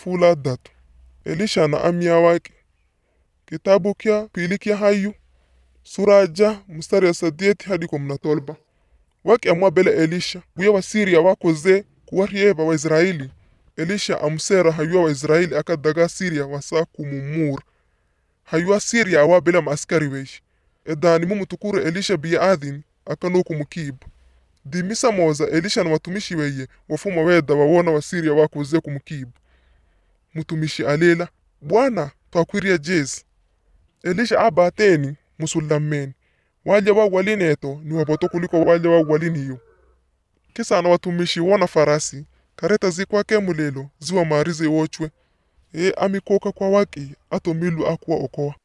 fuula datu elisha na amya wake kitabu kya pili kya hayu sura ja mstari ya sadieti hadi kumi na tolba wake amwa bele elisha guya wa siria wakoze kuwaryeba waisiraeli elisha amusera hayua waisiraeli akadaga siria wasa kumumura hayua siria awa bele maaskari weishi edani mumutukure elisha biya adhin akano kumukiba dimisa moza elisha na watumishi weye wafuma weda wawona wasiria wakoze kumukiba mutumishi alela bwana twakwiria jezi elisha abateni musulameni walya wa walineto ni waboto kuliko walya wa waliniyo kisa na watumishi wona farasi kareta zikwake mulelo ziwa marize wochwe e amikoka kwa waki ato milu akuwa okoa